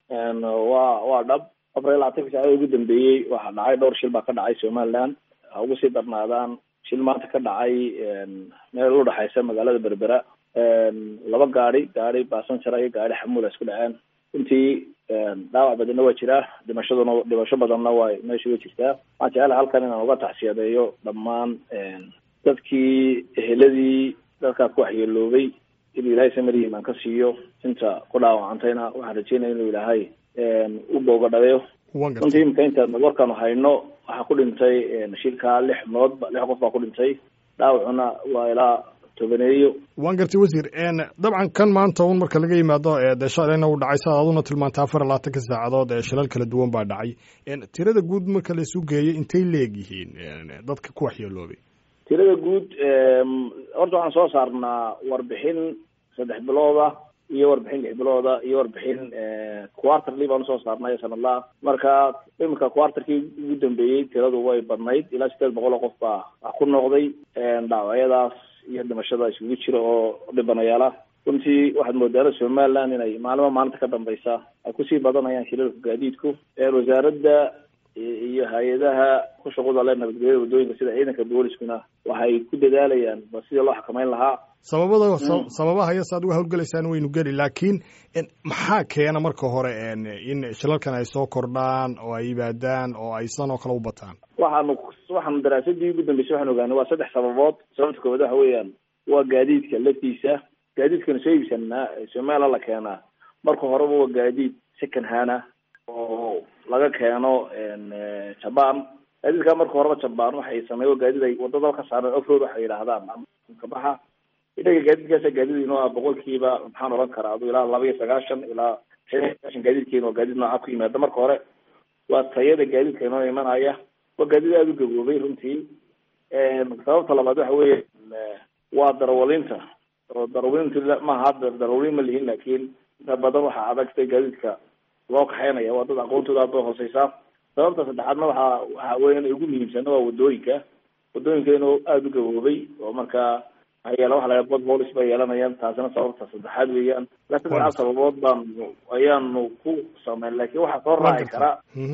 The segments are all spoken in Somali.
waa waa dhab afar iyo labaatanka saacada ugu dambeeyey waxaa dhacay dhowr shil baa ka dhacay somaliland ha ugu sii darnaadaan shil maanta ka dhacay meel u dhexaysa magaalada berbera laba gaadi gaadi basanjara iyo gaadi xamuula isku dhaceen runtii dhaawac badanna waa jiraa dhimashaduna dhimasho badanna waa meesha way jirtaa waxaan jecelahay halkan inaan uga taxsiyadeeyo dhammaan dadkii eheladii dadkaas ku waxyeeloobay inuu ilaahay samari imaan ka siiyo inta ku dhaawacantayna waxaan rajeynaya inuu ilaahay u boogadhabeyo runtii imika intaan warkaanu hayno waxaa ku dhintay shilkaa lix nood lix qof baa ku dhintay dhaawacuna waa ilaa tobaneeyo waan gartay wasiir dabcan kan maanta un marka laga yimaado dee shalayna uu dhacay sidaad aduna tilmaantay afar iyo labaatanka saacadood ee shilal kala duwan baa dhacay tirada guud marka la isu geeyo intay leegyihiin dadka ku waxyeeloobay tirada guud horta waxaan soo saarnaa warbixin saddex bilooda iyo warbixin lix bilooda iyo warbixin quarterly baan usoo saarnay sanadlaha marka iminka quarterkii ugu dambeeyey tiradu way badnayd ilaa sideed boqol oo qof baa ku noqday dhaawacyadaas iyo dhimashada isugu jira oo dhibanayaala runtii waxaad moodaana somaliland inay maalimo maalinta ka dambeysa ay kusii badanayaan shilalka gaadiidku wasaaradda iyo hay-adaha ku shaqada le nabadgelyada waddooyinka sida ciidanka booliskuna waxay ku dadaalayaan ba sidii loo xakameyn lahaa sababada sababaha iyo saad uga hawlgelaysaan waynu geli laakiin maxaa keena marka hore in shilalkan ay soo kordhaan oo ay yimaadaan oo ay san oo kale u bataan waxaanu waxaanu daraasadii ugu dambeysay waxaan ogaanay waa saddex sababood sababta koowaad waxa weeyaan waa gaadiidka laftiisa gaadiidkana soo iibsanaa somaliland la keenaa marka horeba waa gaadiid second hana oo laga keeno jaban gaadiidka marka horeba jaban waxay sameey gaadiid ay wadada ka saareen offroad waxay yidhaahdaan kabaxa inaga gaadiidkaasa gaadiid inoo ah boqolkiiba maxaan oran karaa adu ilaa laba iyo sagaashan ilaa shan iyo sagaashan gaadiidkeena waa gaadiid nooca ku yimaada marka hore waa tayada gaadiidka inoo imanaya waa gaadiid aada u gaboobay runtii sababta labaad waxa weeye waa darawalinta oo darawalinta maaha hadda darawalin ma lihin laakiin inta badan waxaa adagtay gaadiidka loo kaxeynaya waa dad aqoontooda aad bay hooseysaa sababta saddexaadna waxaa waxa weya ugu muhiimsana waa wadooyinka wadooyinka inuu aada u gaboobay oo markaa hayeel waxa laga bod boolis bay yeelanayaan taasina sababta saddexaad weeyaan ilaa saddexaad sababood baanu ayaanu ku sameyn laakiin waxaa soo raaci kara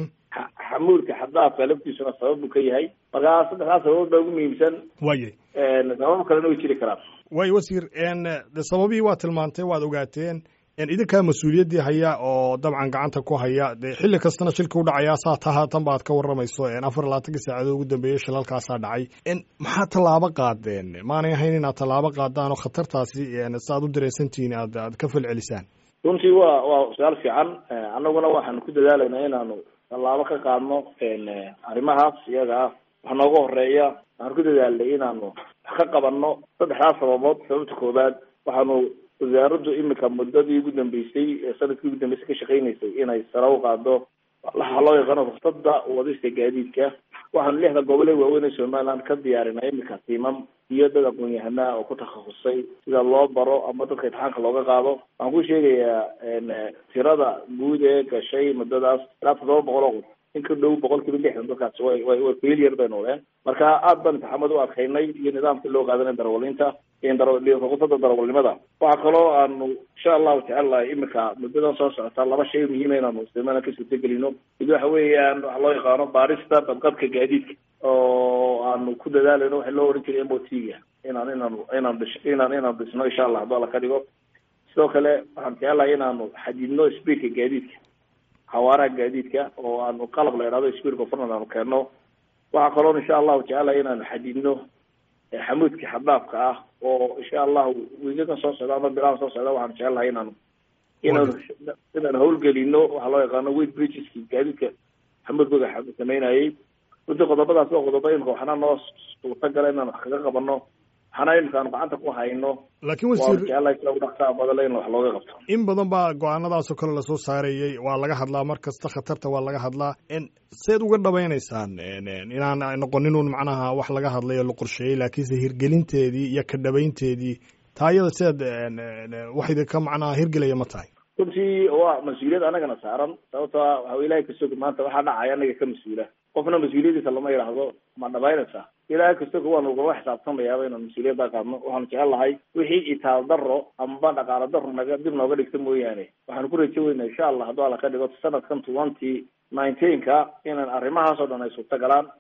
xamuulka xadaafka laftiisuna sabab buu ka yahay markaa saddexdaas sababood baa ugu muhiimsan wayay sababo kalena way jiri karaan way wasiir de sababihii waa tilmaantay waad ogaateen idinkaa mas-uuliyaddii haya oo dabcan gacanta ku haya de xilli kastana shilka u dhacayaa saa ta haatan baad ka warramayso afar labaatankii saacadood ugu dambeeyey shilalkaasaa dhacay maxaa tallaabo qaadeen maanay ahayn inaad tallaabo qaadaan oo khatartaasi si aad u dareensantihiin aad aad ka falcelisaan runtii waa waa su-aal fiican annaguna waxaanu ku dadaalaynaa inaanu tallaabo ka qaadno arrimahaas iyaga ah wax nooga horeeya waxaanu ku dadaalnay inaanu wax ka qabanno saddexdaas sababood sababta koowaad waxaanu wasaaraddu imika muddadii ugu dambeysay sanadkii ugu dambeysay ka shaqeynaysay inay sare u qaado waxa loo yaqaano ruksada wadista gaadiidka waxaanu lixda gobol ee waaweyn ee somaliland ka diyaarinay imika tiimam iyo dad aqoon-yahanaa oo ku takhasusay sida loo baro ama dadka imtixaanka looga qaado waxaan ku sheegayaa tirada guud ee gashay muddadaas ilaa toddoba boqol oo qof in ka dhow boqol kiiba lixdan dadkaasi way way way failure bay noqdeen marka aad baan imtixaamad u adkaynay iyo nidaamkii loo qaadanay darawaliinta ruksada darawalnimada waxaa kaloo aanu insha allahu tacaala imika muddadan soo socota laba shay muhiima inaanu somaliland ka suurtagelino mid waxa weeyaan waxa loo yaqaano baarista badqabka gaadiidka oo aanu ku dadaalayno waxa loo oran jiray m o t ga inaan inaanu inaan dhish inaan inaan dhisno insha allah hadduu alla ka dhigo sidoo kale waxaan jecelahay inaanu xadidno speedka gaadiidka xawaaraha gaadiidka oo aanu qalab la idhahdo speed government aanu keenno waxaa kaloo insha allahu jecelahay inaanu xadidno xamuudka xaddaafka ah oo insha allahu wiigadan soo socda ama bilahan soo socda waxaan jecelahay inaanu inaanu inaan hawlgelino waxaa loo yaqaano weight bridgeski gaadiidka xamuudkooda sameynayay runtii qodobadaas waa qodobo imika waxna noo suurtagala inaan wax kaga qabano waxna imika aanu gacanta ku hayno laakiin wasiir jecelahay sida ugu dhaqsaa badale in wax looga qabto in badan baa go-aanadaasoo kale lasoo saarayey waa laga hadlaa mar kasta khatarta waa laga hadlaa seed uga dhabaynaysaan inaan noqonin un macnaha wax laga hadlay oo la qorsheeyey laakiinse hirgelinteedii iyo ka dhabaynteedii taayada sideed wax idinka macnaha hirgelaya ma tahay runtii waa mas-uuliyad anagana saaran sababto a waxa ilahay kastoga maanta waxaa dhacaya anaga ka mas-uula qofna mas-uuliyadiisa lama yidhaahdo ma dhabaynaysa ilahay kastoga waanu ugala xisaabtamayaaba inaan mas-uuliyadda qaadno waxaanu jecel lahay wixii itaal daro amba dhaqaalo daro naga dib nooga dhigta mooyaane waxaanu ku rajo weynaa insha allah hadduu alla ka dhigo sanadkan twenty nineteenka inaan arrimahaas oo dhan ay suurta galaan